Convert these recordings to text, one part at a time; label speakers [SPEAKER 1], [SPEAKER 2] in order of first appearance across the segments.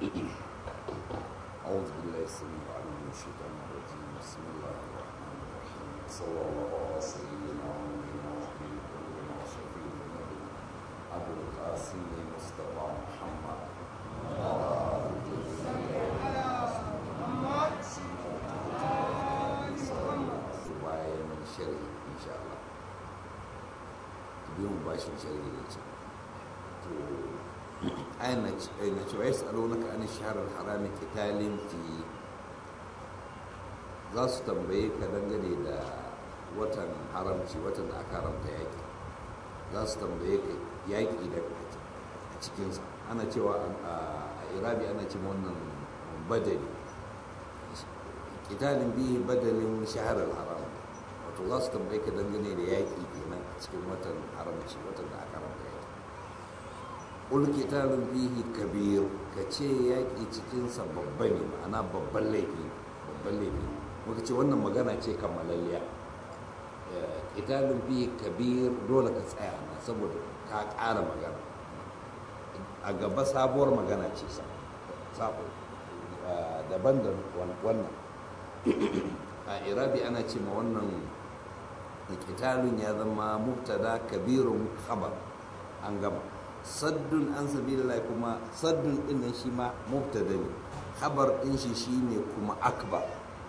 [SPEAKER 1] أعوذ بالله السميع العليم من الشيطان الرجيم بسم الله الرحمن الرحيم صلى الله على سيدنا ونبينا وحبيب قلوبنا وشفيع ذنوبنا أبو القاسم مصطفى محمد وعلى آله bayan shari'i insha Allah biyan bashin shari'i da ce to ayan na cewa ya tsaro naka an shaharar harami kitalin fi za su tambaye ka dangane da watan haramci watan da aka haramta yaƙi za su tambaye ka yaƙi da a cikinsa ana cewa a irabi ana ce wannan badali kitalin bihi badalin shaharar haram wato za su tambaye ka dangane da yaƙi kenan a cikin watan haramci watan da aka haramta yaƙi ƙul kitalin bihi kabir ka ce yaƙi cikinsa babba ne ma'ana babban laifi babban laifi muka ce wannan magana ce kammalalliya kitalin bihi kabir dole ka tsaya na saboda ka ƙara magana a gaba sabuwar magana ce sabo daban da wannan a irabi ana ce ma wannan kitalun ya zama mubtada kabirun khabar an gama saddun an sabilillah kuma saddun din nan shi ma mubtada ne khabar din shi shine kuma akbar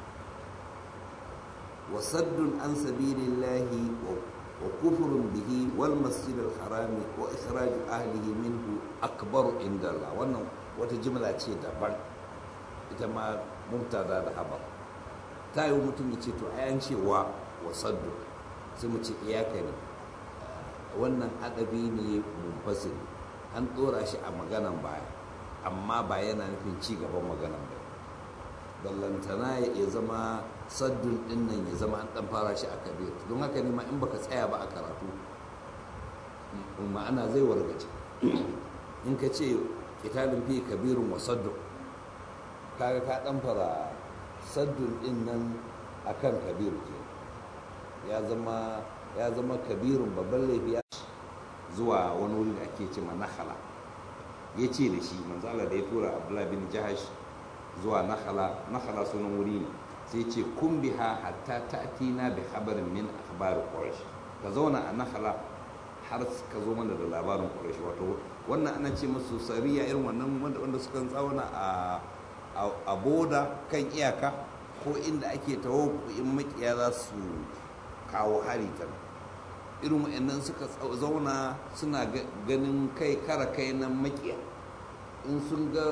[SPEAKER 1] wa saddun an sabilillah wa kufrun bihi wal masjid al harami wa ikhraj ahlihi minhu akbar inda Allah wannan wata jimla ce daban ita ma mubtada da habar ta yi mutum ya ce to ayan cewa wa saddu sai mu ce iyaka ne wannan adabi ne munfasil an ɗora shi a maganan baya amma ba yana nufin ci gaban maganan ba ballantana ya zama saddun ɗin nan ya zama an ɗan fara shi a kabir don haka ne ma in baka tsaya ba a karatu ma'ana zai wargaje in ka ce kitalin fi kabirun wa saddun kaga ka ɗan fara saddun ɗin nan a kan kabiru ke ya zama ya zama kabirun babban laifi zuwa wani wuri da ake ce nahala ya ce da shi manzala da ya tura abdullahi bin jahash zuwa nahala nahala sunan wuri ne sai ce kun biha hatta ta'tina bi habarin min akhbar quraish ka zauna a nahala har ka zo mana da labarin quraish wato wannan ana ce musu sariya irin wannan wanda suka tsawana a a boda kan iyaka ko inda ake tawo in makiya za su kawo hari ta irin wa'annan suka zauna suna ganin kai kara kai nan makiya in sun ga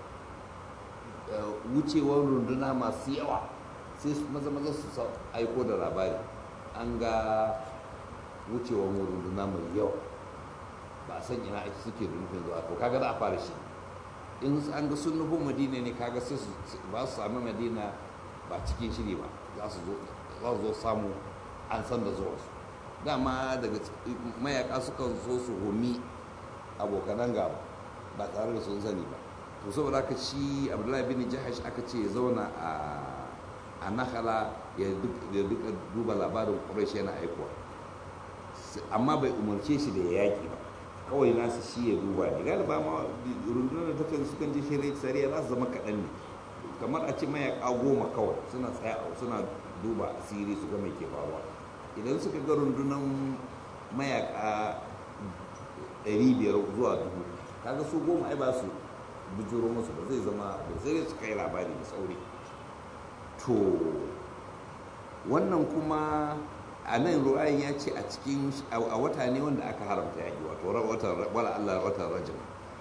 [SPEAKER 1] wucewar runduna masu yawa sai su maza maza su aiko da labari an ga wucewar runduna mai yawa ba san ina ake suke da nufin zuwa to kaga za a fara shi in an ga sun nufin madina ne kaga sai su ba su sami madina ba cikin shiri ba za su zo samu an san da zuwa su dama daga mayaka suka zo su homi abokanan gaba ba tare da sun sani ba to saboda aka shi abdullahi bin jahash aka ce ya zauna a nakala ya duka duba labarin quraish yana aikuwa amma bai umarce shi da ya yaki ba kawai nasu shi ya duba ne galiba ma rundunar da takan sukan je shirya sariya za su zama kaɗan ne kamar a ce mayaka goma kawai suna tsaya suna duba asiri su ga mai ke faruwa idan suka ga rundunar mayaka ɗari biyar zuwa dubu kaga su goma ai ba su bujuro musu ba zai zama da sai su kai labari da sauri to wannan kuma a nan ru'ayin ya ce a cikin a wata ne wanda aka haramta yaƙi wato watan wala Allah watan rajab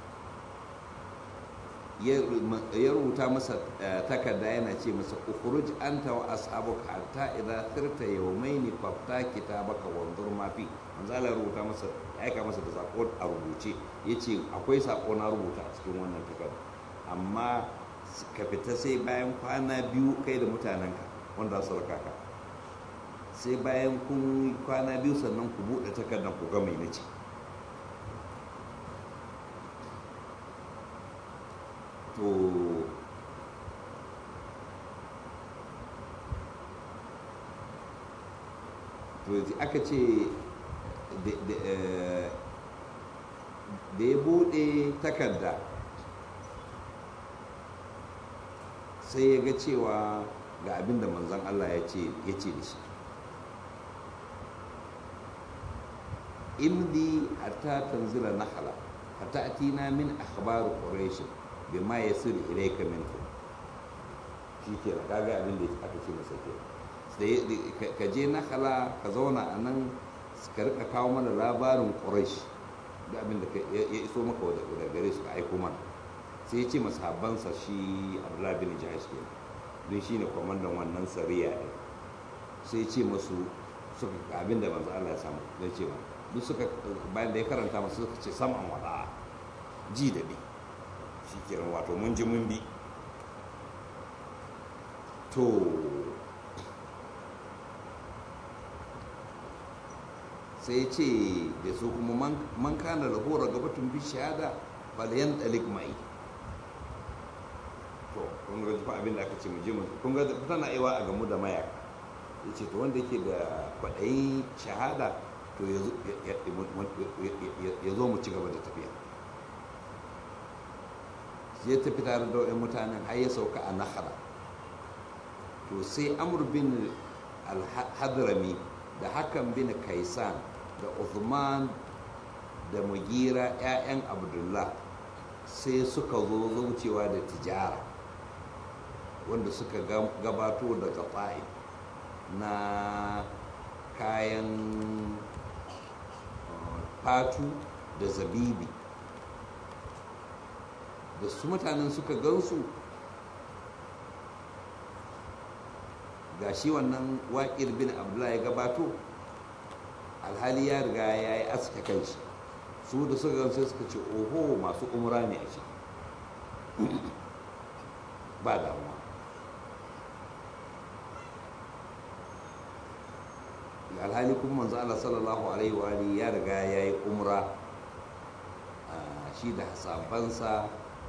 [SPEAKER 1] ya rubuta masa takarda yana ce masa ukhruj anta wa ashabuka hatta idza sirta yawmayn fafta kitabaka wanzur ma fi manzo Allah rubuta masa ya aika masa da sako a rubuce yace akwai sako na rubuta a cikin wannan takarda amma ka fita sai bayan kwana biyu kai da mutanenka wanda su raka ka sai bayan kun kwana biyu sannan ku buɗe takardar ku ga mai nace to to aka ce da ya buɗe takarda sai ya ga cewa ga abin da manzon Allah ya ce ya ce da shi imdi hatta tanzila nahala hatta atina min akhbar quraish bima yasir ilayka minkum shi ke na kaga abin da aka ce masa ke sai ka je nahala ka zauna a nan ka rika kawo mana labarin quraish da abin da ya iso maka da gare su ka aiko mana sai ya ce masahabansa shi abdullahi bin jahash ke don shi ne kwamandan wannan sariya ne sai ya ce masu suka abin da manzo Allah ya samu zai ce ba duk suka bayan da ya karanta masu suka ce sam'an wada ji da bi shi kiran wato mun ji mun bi to sai ce da su kuma man kana lahora gabatun bi shahada falayan dalik mai to kun ga fa abin da aka ce mu je mu kun ga tana aiwa a gamu da mayaka yace to wanda yake da kwaɗayi shahada to ya zo mu ci gaba da tafiya ya tafi tare da wa'in mutanen har ya sauka a nahara to sai amur bin al-hadrami da hakan bin kaisan da uthman da mugira 'ya'yan abdullah sai suka zo zaucewa da tijara wanda suka gabato daga ta'if na kayan fatu da zabibi da su mutanen suka gansu ga shi wannan waƙir bin abdullahi ya gabato alhali ya riga ya yi aska kanshi su da suka gansu suka ce oho masu umra ne a shi ba damuwa alhali kuma manzo Allah sallallahu alaihi wa alihi ya riga ya yi umra shi da sabansa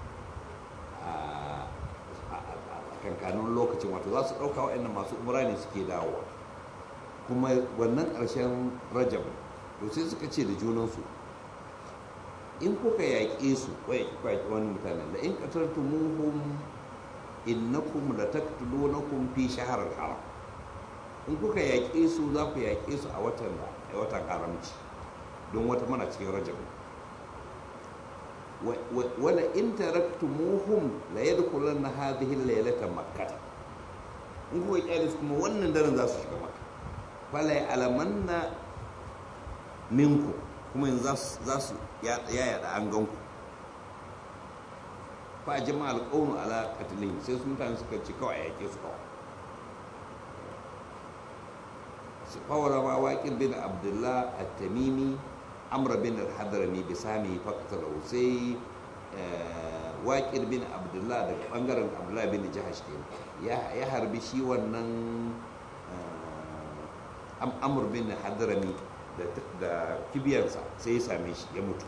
[SPEAKER 1] a kankanin lokacin wato za su ɗauka waɗannan masu umra ne suke dawowa kuma wannan ƙarshen rajab to sai suka ce da junansu in kuka yaƙe su wai yaƙi wani mutanen da in qataltumuhum innakum lataqtulunakum fi shahril haram in kuka yaƙe su za ku yaƙe su a watan da a watan haramci don wata mana cikin rajab wala in taraktumuhum la yadkhulanna hadhihi laylata makkah in kuka kyale su kuma wannan daren za su shiga makka fala alamanna minku kuma yanzu za su ya yada an ganku fa jama'a alqawmu ala qatlihim sai su mutane suka ci kawai yake su kawai su fawara ma waqil bin abdullah at-tamimi amr bin al-hadrami bi sami faqatahu sai waqil bin abdullah daga bangaren abdullah bin jahash ke ya harbi shi wannan amr bin hadrami da kibiyarsa sai ya same shi ya mutu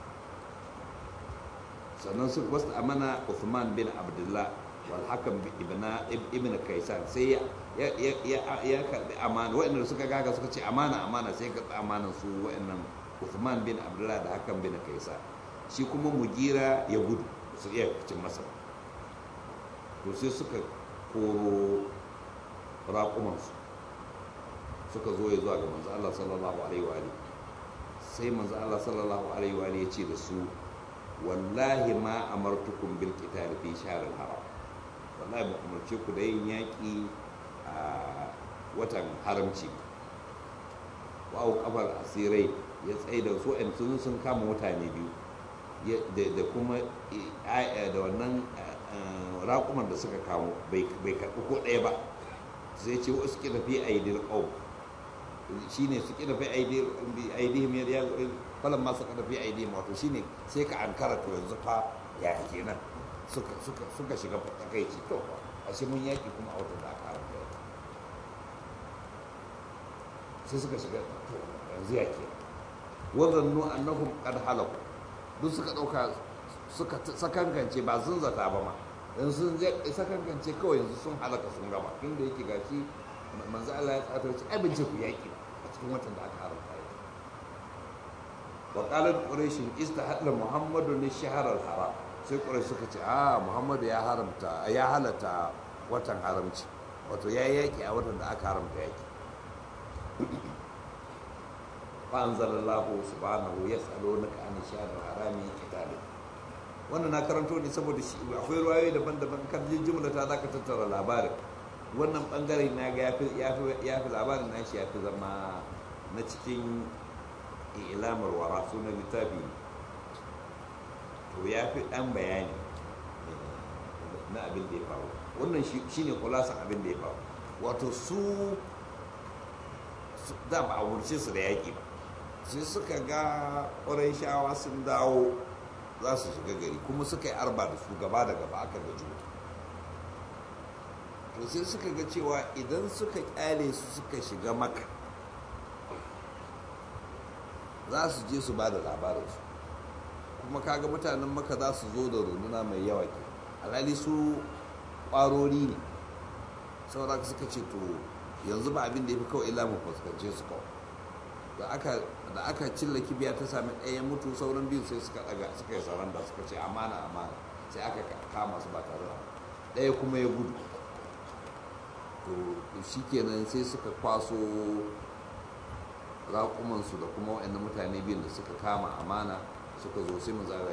[SPEAKER 1] sannan su wasu amana Uthman bin Abdullah wal hakan ibn Kaisan sai ya ya karbi amana waɗanda suka gaga suka ce amana amana sai ka amanan su waɗannan Uthman bin Abdullah da hakan bin Kaisan shi kuma Mugira ya gudu su iya cin masa to sai suka koro raƙumansu suka zo ya zuwa ga manzo Allah sallallahu alaihi wa sai manzo Allah sallallahu alaihi wa ya ce da su wallahi ma amartukum bil qital fi shahril haram wallahi ba umarce ku da yin yaki a watan haramci wa kafar asirai ya tsaye da su ɗan sun sun kama mutane biyu da kuma da wannan raƙuman da suka kamo bai karɓi ko ɗaya ba sai ce wasu kira fi aidil qawm shine su kira fi aidihim ya falon masu ƙarfi aidihim wato shine sai ka an to yanzu fa ya kenan suka suka suka shiga takaici to a shi mun yaki kuma a wata da aka haramta sai suka shiga to yanzu ya ke wazannu annahum qad halaku duk suka dauka suka sakankance ba sun zata ba ma dan sun sakankance kawai yanzu sun halaka sun gama tunda yake gashi manzo Allah ya tsata ce ai bince ku yaki a cikin watan da aka haramta yaki wa qalat quraish istahalla muhammadu li shahr al haram sai ƙurai suka ce a muhammadu ya haramta ya halatta watan haramci wato ya yi yaƙi a watan da aka haramta yaƙi fa'anzalallahu subhanahu ya tsalo na ka'anin shaharar harami kitalin wannan na karanto ne saboda shi akwai ruwayoyi daban-daban kan jimla ta zaka tattara labarin wannan bangare na ga ya fi labarin na shi ya fi zama na cikin ilamar wara sunan littafi to ya fi ɗan bayani na abin da ya faru wannan shi ne kulasan abin da ya faru wato su da ba a wurce su da yaƙi ba sai suka ga ƙwarai shawa sun dawo za su shiga gari kuma suka yi arba da su gaba da gaba aka ga juna to sai suka ga cewa idan suka kyale su suka shiga maka za su je su ba da labarinsu kuma kaga mutanen maka za su zo da runduna mai yawa ke alhali su ƙwarori ne saboda suka ce to yanzu ba abin da ya fi kawai illa mu fuskance su kawai da aka cilla kibiya ta sami ɗaya mutu sauran biyu sai suka ɗaga suka yi saranda suka ce amana amana sai aka kama su ba tare da ɗaya kuma ya gudu to shi kenan sai suka kwaso raƙumansu da kuma waɗannan mutane biyun da suka kama amana suka zo sai manzara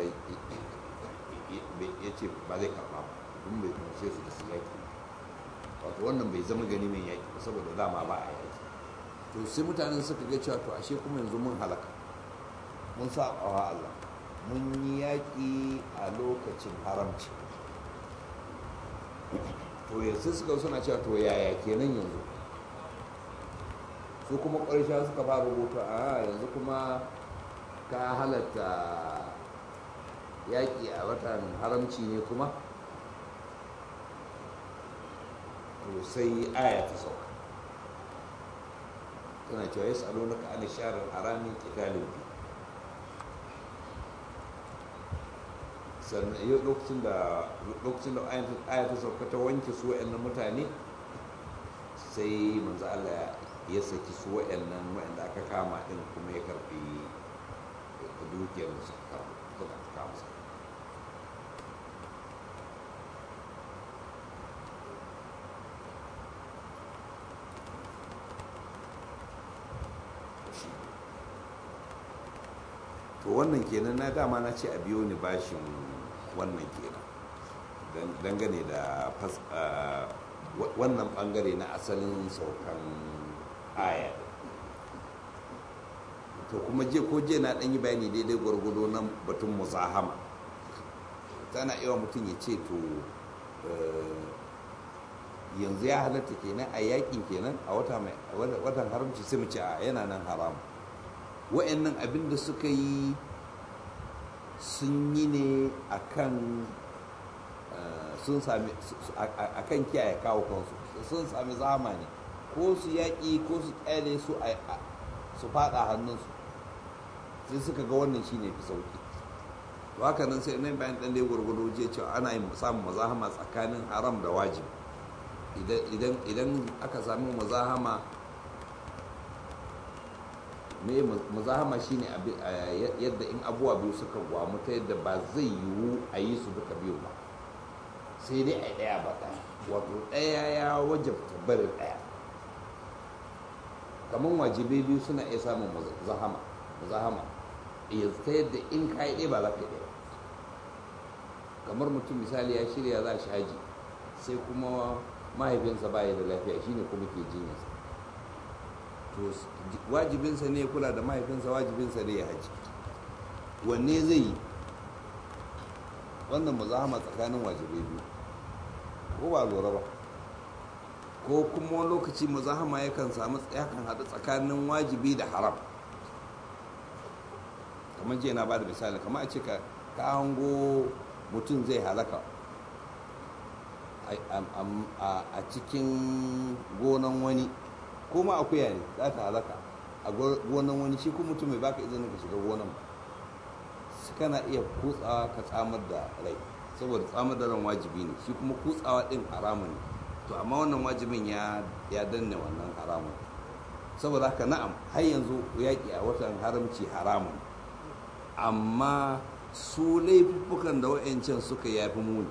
[SPEAKER 1] ya ce ba zai karɓa ba don bai kunshe su da su yaƙi wato wannan bai zama gani mai yaƙi ba saboda dama ba a yaƙi to sai mutanen suka ga cewa to ashe kuma yanzu mun halaka mun sa wa Allah mun yi yaƙi a lokacin haramci to yanzu suka suna cewa to yaya kenan yanzu su kuma ƙarshen suka fara rubuta a yanzu kuma ka halatta yaƙi a watan haramci ne kuma to sai aya ta sauka tana cewa ya tsalo na ka'ani sharar harami kitalin bi sannan yau lokacin da lokacin da aya ta sauka ta wanke su wa'annan mutane sai manzo Allah ya saki su wa'annan wa'anda aka kama din kuma ya karbi dukiyar da suka kama su to wannan kenan na dama na ce a biyo ni bashin wannan kenan dangane da wannan bangare na asalin saukan aya to kuma je ko je na dan yi bayani daidai gwargwado na batun muzahama tana iya mutum ya ce to yanzu ya halatta kenan a yakin kenan a watan haramci sai mu ce a yana nan haramu wa'annan abin da suka yi sun yi ne a kan sun sami a kan kiyaye kawo kansu sun sami zamani ko su yaƙi ko su ƙyale su su faɗa hannunsu sai suka ga wannan shi ne fi sauƙi to haka nan sai nan bayan ɗan da ya gwargwado je cewa ana yin samun mazahama tsakanin haram da wajibi idan aka sami mazahama me muzahama shine yadda in abubuwa biyu suka gwamu ta yadda ba zai yiwu a yi su duka biyu ba sai dai a ɗaya ba ɗaya wato ɗaya ya wajabta barin ɗaya kamar wajibai biyu suna iya samun muzahama muzahama ta yadda in ka yi ɗaya ba za ka yi ɗaya kamar mutum misali ya shirya za shi haji sai kuma mahaifinsa ba ya da lafiya shine kuma ke jinyarsa to wajibinsa ne kula da mahaifinsa wajibinsa ne ya haji wanne zai yi wannan muzahama tsakanin wajibai biyu ko ba lura ba ko kuma wani lokaci muzahama yakan samu yakan haɗu tsakanin wajibi da haram kamar jiya na ba da misali kamar a ce ka hango mutum zai halaka a cikin gonan wani ko ma akuya ne za ta halaka a gonan wani shi kuma mutum mai baka izinin ka shiga gonan ba su kana iya kutsawa ka tsamar da rai saboda tsamar da ran wajibi ne shi kuma kutsawa din haramun ne to amma wannan wajibin ya ya danne wannan haramun saboda haka na'am har yanzu yaƙi a watan haramci haramun amma su laifukan da wa'ancan suka yafi muni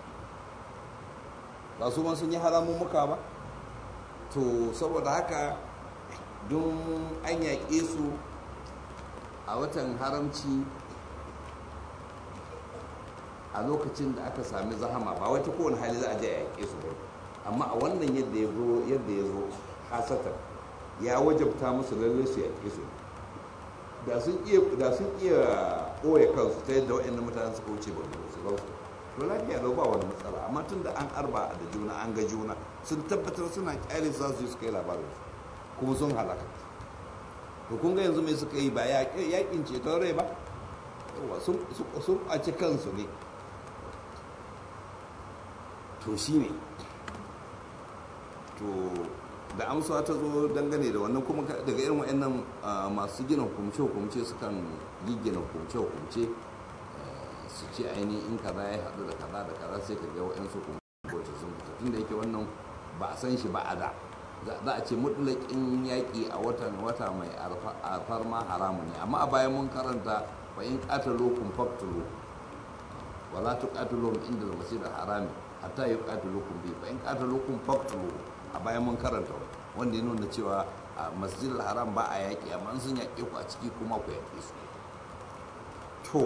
[SPEAKER 1] ba su ma sun yi haramun muka ba to saboda haka don an yaƙe su a watan haramci a lokacin da aka sami zahama ba wata kowane hali za a je a yaƙe su ba amma a wannan yadda ya zo yadda ya zo hasatan ya wajabta musu lallai su yaƙe su da sun iya da sun iya ɓoye kansu ta yadda waɗannan mutanen suka wuce ba su ba su to lafiya lau ba wani matsala amma tun da an arba da juna an ga juna sun tabbatar suna kyale za su yi suka yi labarin su kuma sun halaka to kun ga yanzu mai suka yi ba yaƙin ceton rai ba sun ɓaci kansu ne to shi ne to da amsa ta zo dangane da wannan kuma daga irin wa'annan masu gina hukumce-hukumce su kan giggina hukumce-hukumce su ce ainihin in kaza ya haɗu da kaza da kaza sai ka ga wa'ansu hukumce sun fita tun da yake wannan ba a san shi ba a da za a ce mutlaƙin yaƙi a watan wata mai alfarma haramu ne amma a bayan mun karanta fa in qatalukum faqtulu wala tuqatiluhum inda al-masjid al-harami hatta yuqatilukum bi fa in qatalukum faqtulu a bayan mun karanta wanda ya nuna cewa a masjid al-haram ba a yaƙi amma sun yaƙe ku a ciki kuma ku yaƙe su to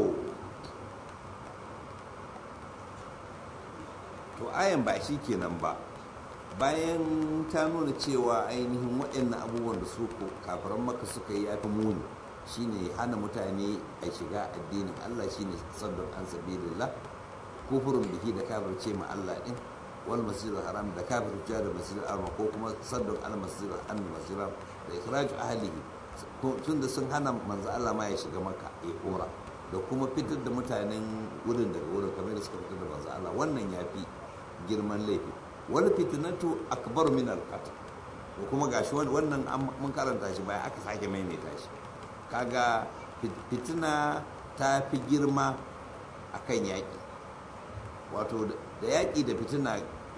[SPEAKER 1] to ayan ba shi kenan ba bayan ta nuna cewa ainihin waɗannan abubuwan da su kafiran maka suka yi yafi muni shine hana mutane a shiga addinin Allah shine saddon an sabilillah kufurin biki da kafirce ma Allah din wal masjidil haram da kafirce da masjidil haram ko kuma saddon al masjidil an masjidil da ikhraju ahlihi tun da sun hana manzo Allah ma ya shiga maka ya kora da kuma fitar da mutanen wurin daga wurin kamar da suka fitar da manzo Allah wannan yafi girman laifi wani fitinatu akbar min al-qatl ko kuma gashi wannan mun karanta shi baya aka sake maimaita shi kaga fitina ta fi girma akan yaƙi wato da yaƙi da fitina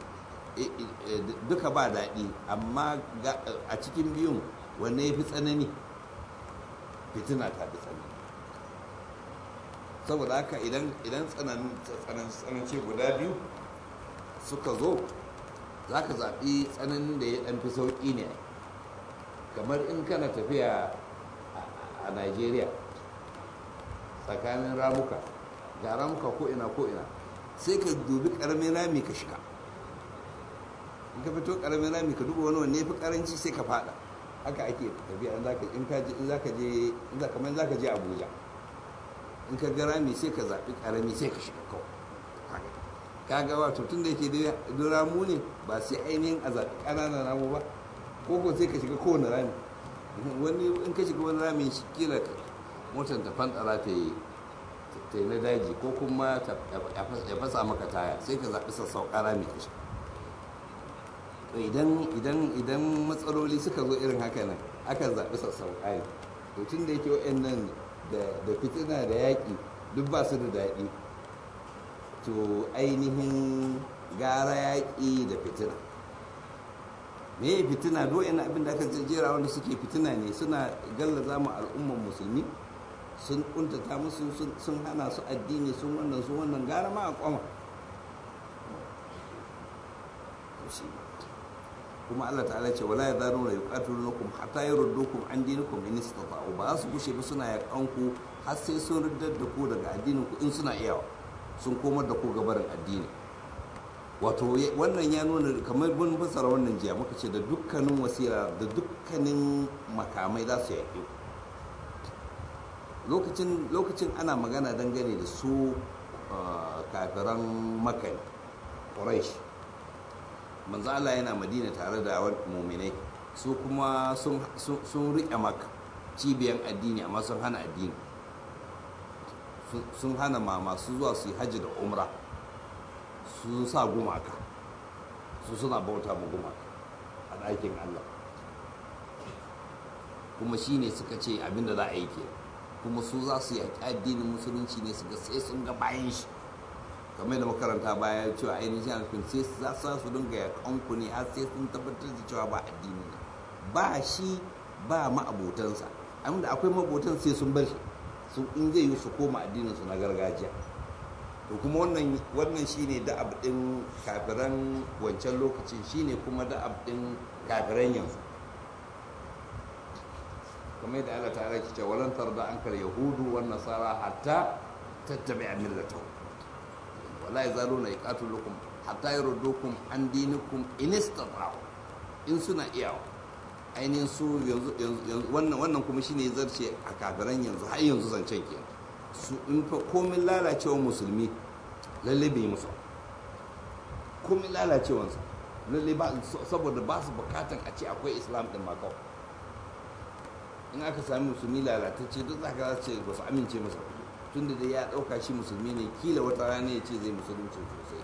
[SPEAKER 1] duka ba daɗi amma a cikin biyun wanne ya fi tsanani fitina ta fi tsanani saboda haka idan tsanance guda biyu suka zo za ka zaɓi tsananin da ya ɗan fi sauƙi ne kamar in kana tafiya a nigeria tsakanin ramuka ga ramuka ko ina ko ina sai ka dubi ƙaramin rami ka shiga in ka fito ƙaramin rami ka duba wani wanne fi ƙaranci sai ka fada haka ake tafiya in za ka je kamar za ka je abuja in ka ga rami sai ka zaɓi ƙarami sai ka shiga kawai kaga wato tun da yake da ramu ne ba sai ainihin a zaɓi ƙananan ramu ba ko ko sai ka shiga kowane rami wani in ka shiga wani rami shi kila motar ta fantsara ta yi ta yi na daji ko kuma ya fasa maka taya sai ka zaɓi sassauƙa rami ka shiga idan idan idan matsaloli suka zo irin haka nan aka zaɓi sassauƙa ne to tun da yake wa'annan da fitina da yaƙi duk ba su da daɗi to ainihin gara yaƙi da fitina me fitina do yana abin da aka jera wanda suke fitina ne suna gallaza mu al'umman musulmi sun kuntata musu sun hana su addini sun wannan su wannan gara ma a kwama kuma Allah ta'ala ce wala yadhanu la yuqatilunakum hatta yurdukum an dinikum in istata'u ba su gushe ba suna yakan ku har sai sun riddar da ku daga addinin ku in suna iyawa sun komar da ku gabarin addini wato wannan ya nuna kamar mun fassara wannan jiya muka ce da dukkanin wasira da dukkanin makamai za su yaƙi lokacin lokacin ana magana dangane da su kafiran makai quraish manzo Allah yana madina tare da muminai su kuma sun riƙe maka cibiyan addini amma sun hana addini sun hana ma masu zuwa su yi hajji da umra su sa gumaka su suna bauta mu gumaka a ɗakin Allah kuma shi ne suka ce abinda za a yi ke kuma su za su yaƙi addinin musulunci ne suka sai sun ga bayan shi kamar da makaranta baya cewa ainihin alfin sai za su dinga yaƙan ku ne har sai sun tabbatar da cewa ba addini ne ba shi ba ma'abotansa abinda akwai mabotan sai sun bar shi su in zai yi su koma addinin su na gargajiya to kuma wannan wannan shine da'ab din kafiran wancan lokacin shine kuma da'ab din kafiran yanzu kamar yadda Allah ta rake cewa walan tarda ankal yahudu wan nasara hatta tattabi'a millatahu wala yazaluna yaqatulukum hatta yurdukum an dinikum in istata'u in suna iyawa ainihin su yanzu wannan wannan kuma shine zarce a kafiran yanzu har yanzu zancen kenan su in fa komin lalacewa musulmi lalle bai musu komin lalacewansa lalle ba saboda ba su bukatan a ce akwai islam din ma kawai in aka sami musulmi lalatacce duk zaka za ce ba su amince masa tun da dai ya dauka shi musulmi ne kila wata rana ya ce zai musulunci sosai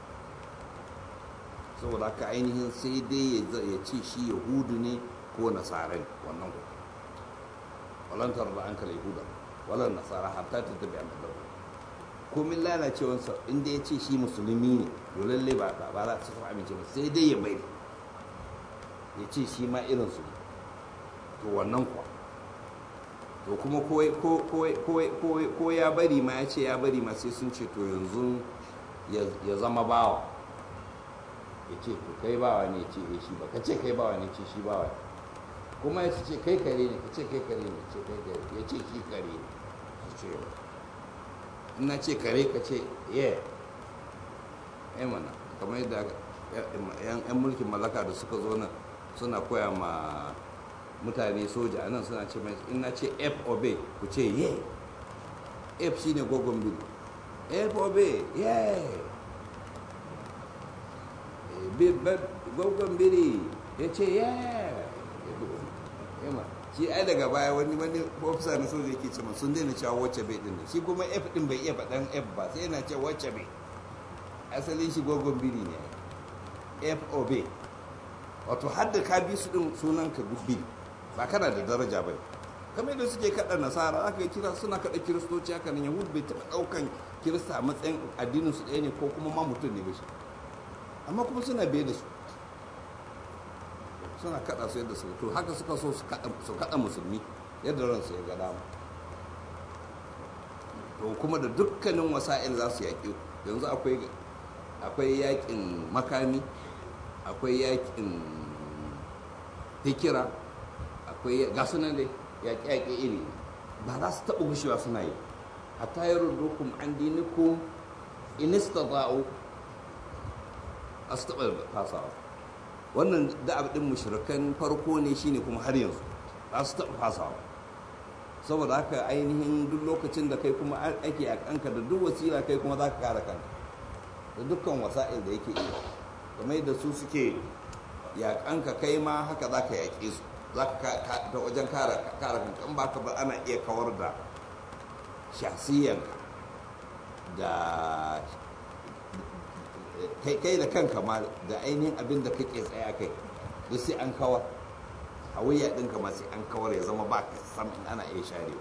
[SPEAKER 1] saboda haka ainihin sai dai ya ce shi yahudu ne ko nasara ne wannan ku walantar da an kala yahuda walan nasara hatta ta tabi a madar komin lalacewansa inda ya ce shi musulmi ne to lalle ba ba za su amince ba sai dai ya bai ya ce shi ma irin su to wannan kuwa to kuma ko ya bari ma ya ce ya bari ma sai sun ce to yanzu ya zama bawa ya ce to kai bawa ne ce eh shi ba ka ce kai bawa ne ce shi bawa kuma ya ce kai kare ne ka ce kai kare ne ce kai kare ya ce shi kare ne ce in na ce kare ka ce ye eh mana kamar yadda yan mulkin mallaka da suka zo nan suna koya ma mutane soja a nan suna ce mai in na ce f obe ku ce ye f shine gogon biyu f obe ye gogon biri ya ce ya shi ai daga baya wani wani ofisa na soja yake cewa sun daina cewa wacce bai din shi kuma f din bai iya faɗan f ba sai yana cewa wacce bai asalin shi gogon biri ne f o b wato har da ka bi su din sunan ka biri ba kana da daraja bai kamar yadda suke kaɗa nasara aka yi kira suna kaɗa kiristoci haka nan yahudu bai taɓa ɗaukan kirista a matsayin addinin su ɗaya ne ko kuma ma mutum ne ba shi amma kuma suna biye da su suna kada su yadda su to haka suka so su kada musulmi yadda ransu ya ga dama to kuma da dukkanin wasa'il za su yaƙi yanzu akwai akwai yaƙin makami akwai yaƙin fikira akwai gasu nan dai yaƙe-yaƙe iri ba za su taɓa gushewa suna yi hatta yaruddukum an dinikum in istata'u a su taɓa fasawa wannan da'ab ɗin mushrikan farko ne shine kuma har yanzu za su taɓa fasawa saboda haka ainihin duk lokacin da kai kuma ake a kanka da duk wasila kai kuma za ka kare kanka da dukkan wasa'il da yake iya kamar da su suke yaƙanka kai ma haka za ka yaƙe su za ka ta wajen kare kanka in ba ka ba ana iya kawar da shasiyanka da kai da kanka ma da ainihin abin da kake tsaya kai duk sai an kawar a wuya ɗinka ma sai an kawar ya zama ba ka san ana iya sharewa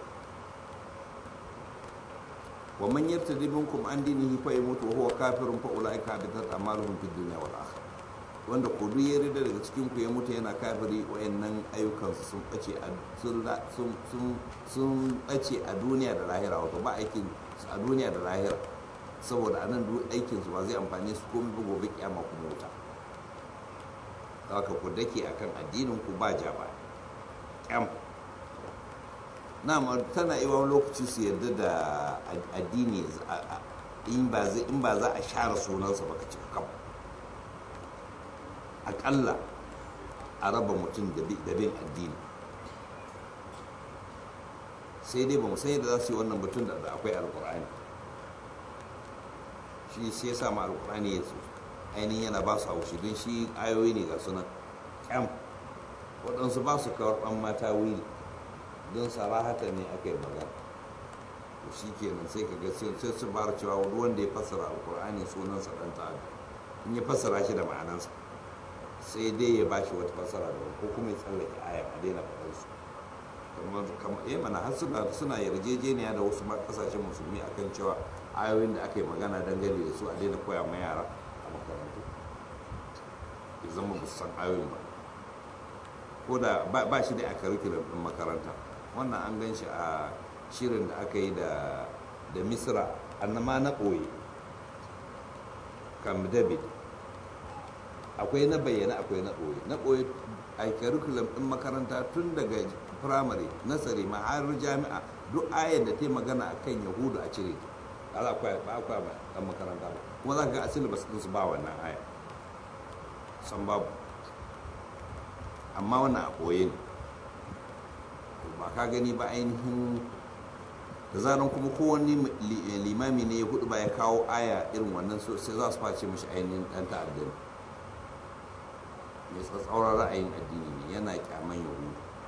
[SPEAKER 1] wa man yartadi minkum an dinihi fa yamutu wa huwa kafirun fa ulaika habitat a'maluhum fid dunya wal akhirah wanda ko duk ya rida daga cikin ku ya mutu yana kafiri wayannan ayyukansu sun bace a sun sun sun bace a duniya da lahira wato ba aikin a duniya da lahira saboda a nan aikinsu ba zai amfani su komai ba gobe kyama kuma wuta haka ku dake akan addinin ku ba ja ba kyam na tana yi wani lokaci su yarda da addini in ba za a share sunansa ba ka ci kam akalla a raba mutum da bin addini sai dai ba mu san yadda za su yi wannan mutum da akwai alkur'ani shi sai ya samu alkur'ani ya su ainihin yana ba su haushi don shi ayoyi ne ga sunan kyam waɗansu ba su karɓan mata wili don sarahata ne aka yi magana to shi kenan sai ka ga sai su bar cewa wani wanda ya fassara alkur'ani sunansa ɗan ta'adu in ya fassara shi da ma'anansa sai dai ya ba shi wata fassara da ko kuma ya tsallake aya a daina faɗar su kamar eh mana har suna suna yarjejeniya da wasu kasashen musulmi akan cewa ayoyin da aka yi magana dangane da su a daina koya ma yara a makarantu ya zama ba su san ayoyin ba ko da ba shi da a curriculum ɗin makaranta wannan an gan shi a shirin da aka yi da da misra annama na ɓoye kam david akwai na bayyana akwai na ɓoye na ɓoye a curriculum ɗin makaranta tun daga firamare nasari ma har jami'a duk ayar da ta yi magana a kan yahudu a cire ta ba akwai ba akwai ba ɗan makaranta ba kuma za ka ga a syllabus ɗinsu ba wannan aya san babu amma wannan a ɓoye ne ba ka gani ba ainihin da zaran kuma kowanne limami ne ya hudu ba ya kawo aya irin wannan sai za su face mashi ainihin ɗan ta'adda ne mai tsatsauran ra'ayin addini ne yana kyaman yahudu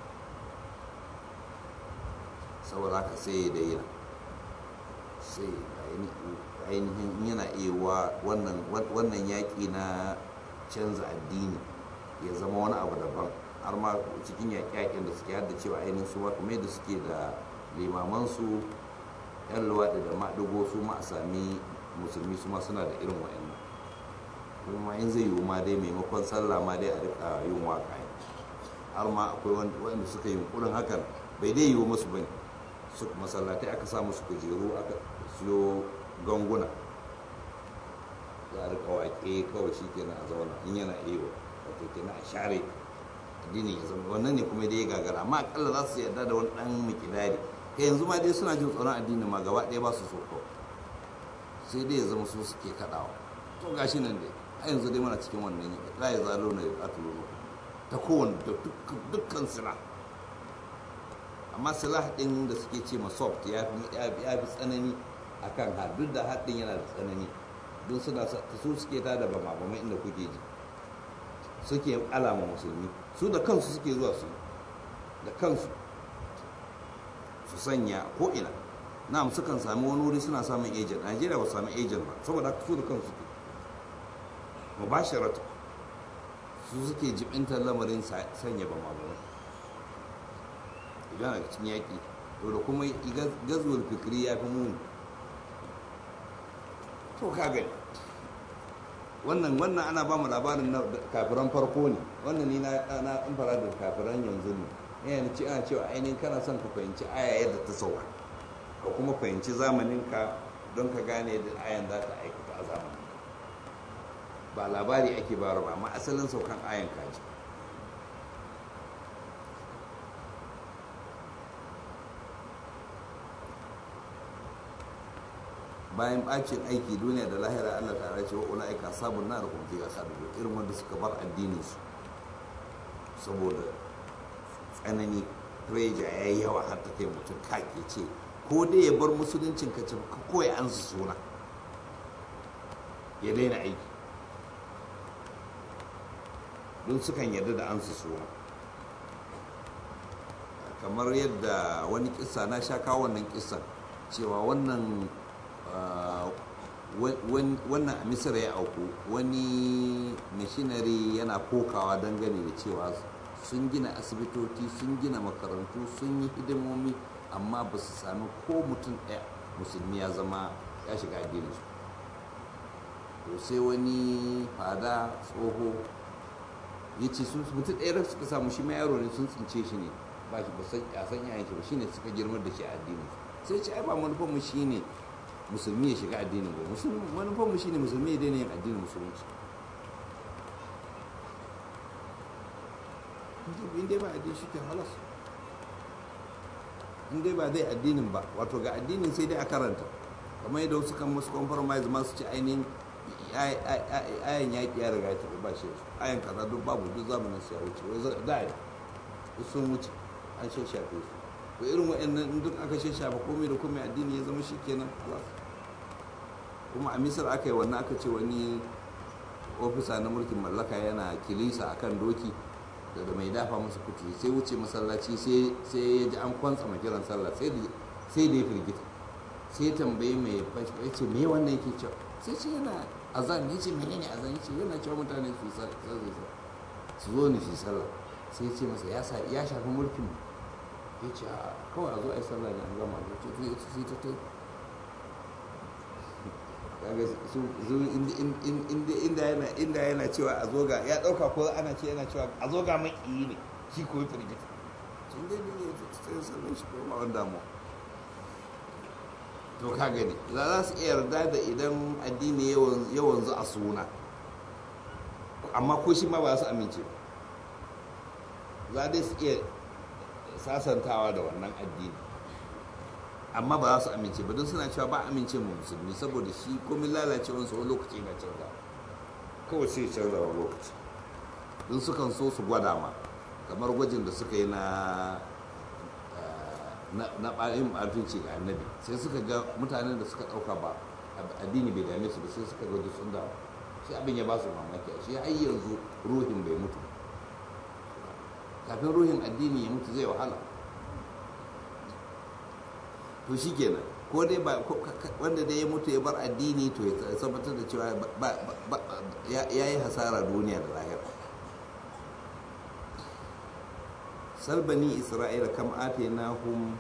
[SPEAKER 1] saboda haka sai ya daina sai ainihin yana iya wannan yaƙi na canza addini ya zama wani abu daban har ma cikin yaƙe-yaƙen da suke hada cewa ainihin su kuma yadda suke da limamansu yan luwaɗi da maɗigo su ma a sami musulmi su ma suna da irin wa'annan kuma in zai yiwu ma dai maimakon sallah ma dai a rika yin waƙa har ma akwai wanda suka yi yunkurin hakan bai dai yiwu musu bane su masallatai aka sa musu kujeru aka siyo ganguna za a rika waƙe kawai shi kenan a zauna in yana iya wato kenan a share addinin ya zama wannan ne kuma dai ya gagara amma akalla za su yarda da wani dan mikidari kai yanzu ma dai suna jin tsoron addinin ma gaba ɗaya ba su so ko sai dai ya zama su suke kaɗawa to gashi nan dai a yanzu dai muna cikin wannan la ya zalo na ya ta kowane da dukkan sila amma silah ɗin da suke ce ma soft ya fi tsanani akan har duk da haɗin yana da tsanani don suna su suke ta da bama bama inda kuke ji suke alama musulmi su da kansu suke zuwa su da kansu su sanya ko ina na'am sukan sami wani wuri suna samun agent najeriya ba sami agent ba saboda haka su da kansu ke mubasharatu su suke jibintar lamarin sanya bama bama idan a cikin yaƙi to da kuma gazuwar fikiri ya fi muni to ka gani wannan wannan ana ba mu labarin na kafiran farko ne wannan ni na na fara da kafiran yanzu ne yana ci ana cewa ainihin kana son ka fahimci aya yadda ta sauka ka kuma fahimci zamanin ka don ka gane da ayan za ta aikata a zamanin ba labari ake bayar ba amma asalin saukan ayan kaji bayan bacin aiki duniya da lahira Allah ta ce wa ulaika sabun nar kuma fi khalidun irin wanda suka bar addinin su saboda tsanani preja yayi yawa har ta kai mutum kake ce ko dai ya bar musuluncin ka ce ka koya an su suna ya daina aiki don sukan yarda da an su suna kamar yadda wani kissa na sha kawo wannan kissan cewa wannan wannan a misira ya auku wani mishinari yana kokawa dangane da cewa sun gina asibitoci sun gina makarantu sun yi hidimomi amma ba su sami ko mutum ɗaya musulmi ya zama ya shiga addininsu to sai wani fada tsoho ya ce sun mutum ɗaya suka samu shi ma yaro ne sun tsince shi ne ba shi ba san yayan shi ba shine suka girmar da shi a addininsu sai ce ai ba manufanmu shi ne musulmi ya shiga addinin ba manufan mu shine musulmi ya daina yin addinin musulunci in dai ba addini shi ke halas in dai ba zai addinin ba wato ga addinin sai dai a karanta kamar yadda wasu kan musu compromise ma su ci ainihin ayan yaƙi ya riga ta ba shi ayan kaza duk babu duk zamanin su ya wuce wai da ya sun wuce an shashafe su to irin wa'annan duk aka shafa komai da komai addini ya zama shi kenan kuma a misir aka yi wannan aka ce wani ofisa na mulkin mallaka yana kilisa akan doki da da mai dafa masa kutu sai wuce masallaci sai ya ji an kwantsa kiran sallah sai da ya firgita sai tambayi mai ya ce me wannan yake cewa sai ce yana azan ya ce menene azan ya ce yana cewa mutane su su zo ne su sallah sai ce masa ya shafi mulkin ya ce a kawai a zo a yi sallah ne an gama da ce ya ce sai ta tai kaga su inda yana inda yana cewa a zo ga ya dauka ko ana ce yana cewa a zo ga maki ne shi ko ya firgita sun dai ne ya sai sallah shi ko ma wanda mu to ka gani za su iya yarda da idan addini yawan zu a suna amma ko shi ma ba su amince za dai su iya sasantawa da wannan addini amma ba za su amince ba don suna cewa ba amince mu musulmi saboda shi komin lalacewarsa wani lokaci na canza kawai sai canza wani lokaci don sukan so su gwada ma kamar gwajin da suka yi na na ɓarin arfinci ga annabi sai suka ga mutanen da suka ɗauka ba addini bai dame su ba sai suka ga sun dawo shi abin ya ba su mamaki shi har yanzu ruhin bai mutu kafin ruhin addini ya mutu zai wahala to shi kenan ko dai ba wanda dai ya mutu ya bar addini to ya tabbatar da cewa ya yi hasara duniya da lahira salbani isra'ila kam ate na hum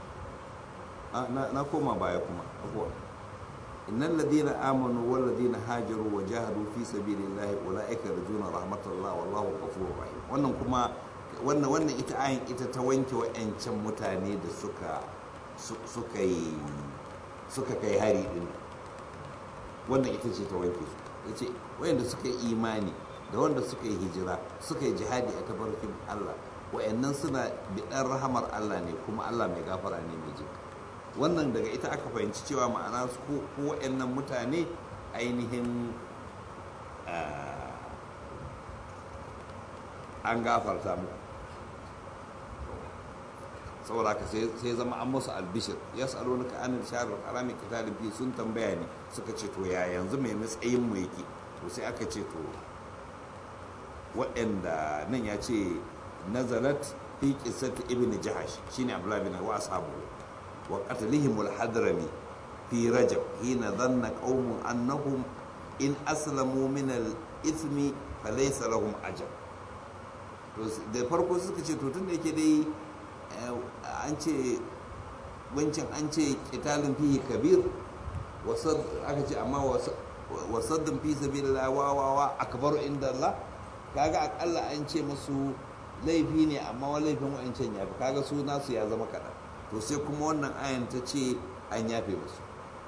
[SPEAKER 1] na koma baya kuma abuwa innal ladina amanu wal ladina hajaru wa jahadu fi sabilillahi ulaika yarjuna rahmatallah wallahu ghafurur rahim wannan kuma wannan wannan ita ayin ita ta wanke wa'ancan mutane da suka suka yi suka kai hari din wannan ita ce ta wanke su yace wayanda suka yi imani da wanda suka yi hijira suka yi jihadi a tabarkin Allah wa'annan suna biɗar rahamar Allah ne kuma Allah mai gafara ne mai jin wannan daga ita aka fahimci cewa ma'ana su ko wa'annan mutane ainihin an gafarta mu saboda haka sai zama an musu albishir ya tsaro na ka'anin sharar harami kitalin fi sun tambaya ne suka ce to ya yanzu mai matsayin mu yake to sai aka ce to waɗanda nan ya ce nazarat fi qissati ibn jahash shine abdullah bin wa ashabu wa qatlihim al-hadrami fi rajab hina dhanna qaumun annahum in aslamu min al-ithmi falaysa lahum ajr to da farko suka ce to tunda yake dai an ce wancan an ce qitalun fihi kabir wasad aka ce amma wasaddin fi sabilillah wa wa wa akbaru inda Allah kaga akalla an ce musu laifi ne amma wa laifin wa'ancan ya fi kaga su nasu ya zama kaɗan to sai kuma wannan ayan ta ce an yafe musu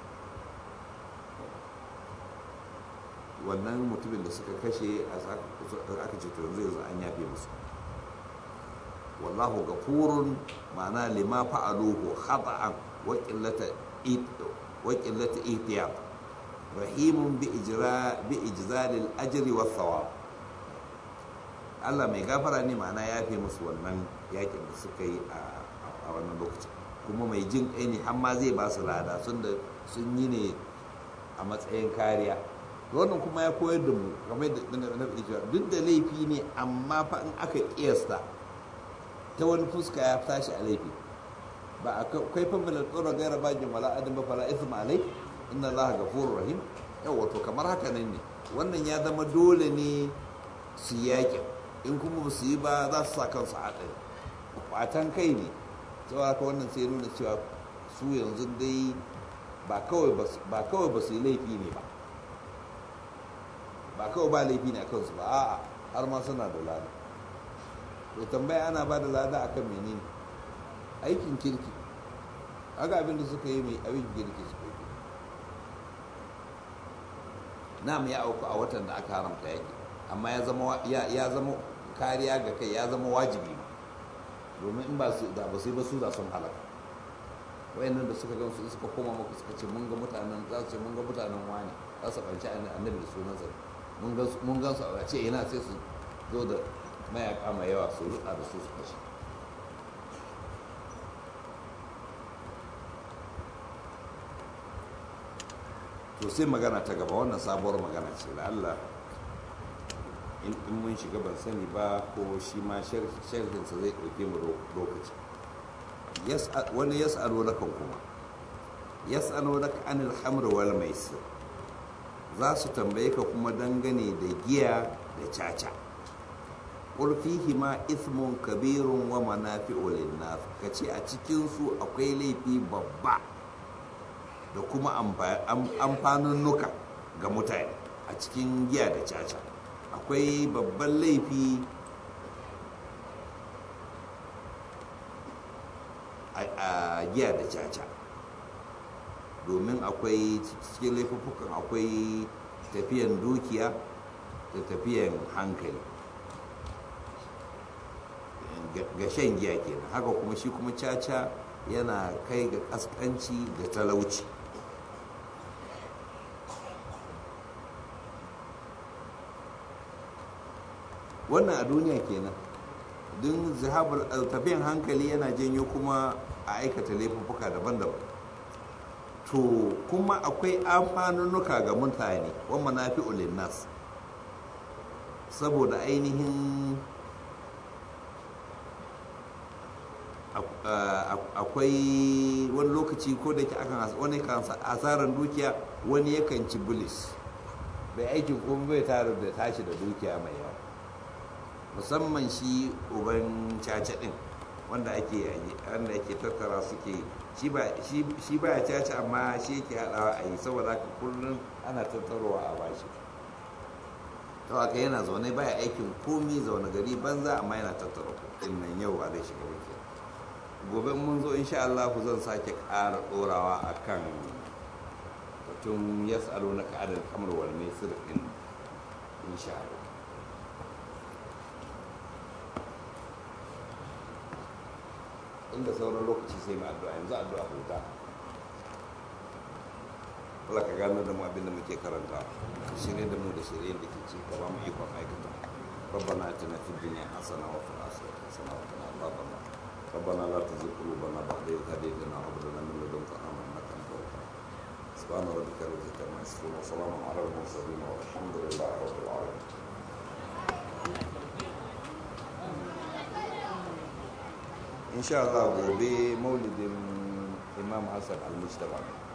[SPEAKER 1] wannan mutumin da suka kashe aka ce to yanzu yanzu an yafe musu wallahu gafurun ma'ana lima fa'aluhu khata'an wa qillata wa qillata ihtiyat rahimun bi ijra bi ijzalil ajri wa thawab Allah mai gafara ne ma'ana ya fi musu wannan yakin da suka yi a wannan lokacin kuma mai jin kai ne har ma zai ba su lada sun da sun yi ne a matsayin kariya wannan kuma ya koyar da mu kamar da na cewa duk da laifi ne amma fa in aka kiyasta ta wani fuska ya tashi a laifi ba a kai fa min al-qura ghayra bajin wala adam ba fala ithma alai inna allaha ghafurur rahim yawa to kamar haka nan ne wannan ya zama dole ne su yakin in kuma ba su yi ba za su sa kansu a ɗaya kwatan kai ne cewa haka wannan sai nuna cewa su yanzu dai ba kawai ba su yi laifi ne ba ba kawai ba laifi ne a kansu ba a'a har ma suna da lada to tambaya ana ba da lada akan menene aikin kirki haka abinda suka yi mai aikin kirki suka yi nam ya auku a watan da aka haramta yaki amma ya zama kariya ga kai ya zama wajibi ma domin in ba su da ba su yi ba su da sun halaka wayannan da suka gan su suka koma maka suka ce mun ga mutanen za su ce mun ga mutanen wani za su ɓanci annabi da sunan sa mun gan su a ce ina sai su zo da mayaka mai yawa su rutsa da su su kashe to sai magana ta gaba wannan sabuwar magana ce da Allah in mun shiga ban sani ba ko shi ma sharhinsa zai ɗauke mu lokaci wani ya tsaro na kan kuma ya tsaro na anil hamr wal maisir za su tambaye ka kuma dangane da giya da caca ƙulfihi ma ismun kabirun wa manafi'u linnas ka ce a cikinsu akwai laifi babba da kuma amfanunnuka ga mutane a cikin giya da caca akwai babban laifi a giya da caca domin akwai cikin laifuffukan akwai tafiyan dukiya da tafiyan hankali ga shan giya kenan haka kuma shi kuma caca yana kai ga kaskanci da talauci wannan a duniya kenan don zihabar tafiyan hankali yana janyo kuma a aikata laifuffuka daban-daban to kuma akwai amfanunnuka ga mutane wa manafi nas saboda ainihin akwai wani lokaci ko da ke akan wani kan asarar dukiya wani yakan ci bulis bai aikin kuma bai tare da tashi da dukiya mai yawa musamman shi uban caca din wanda ake wanda ake tattara suke shi ba shi ba ya caca amma shi yake hadawa a yi saboda haka kullum ana tattarowa a bashi to haka yana zaune baya aikin komi zaune gari banza amma yana tattara kuɗin nan yau ba zai shiga wuce gobe mun zo insha Allah zan sake ƙara ɗorawa akan batun yas'alu na ka'adar kamar wal maisir din insha Allah inda sauran lokaci sai mai addu'a yanzu addu'a huta Allah ka gano da mu abin da muke karanta shirye da mu da shirye da ke ci gaba mu ikon aikata ربنا اتنا في الدنيا حسنه وفي الاخره حسنه وقنا عذاب النار ربنا لا تزغ قلوبنا بعد إذ هديتنا وهب لنا من لدنك رحمه انك انت الوهاب سبحان ربك رب العزه عما يصفون وسلام على المرسلين والحمد لله رب العالمين insha Allah gobe maulidin imam hassan al-mustapha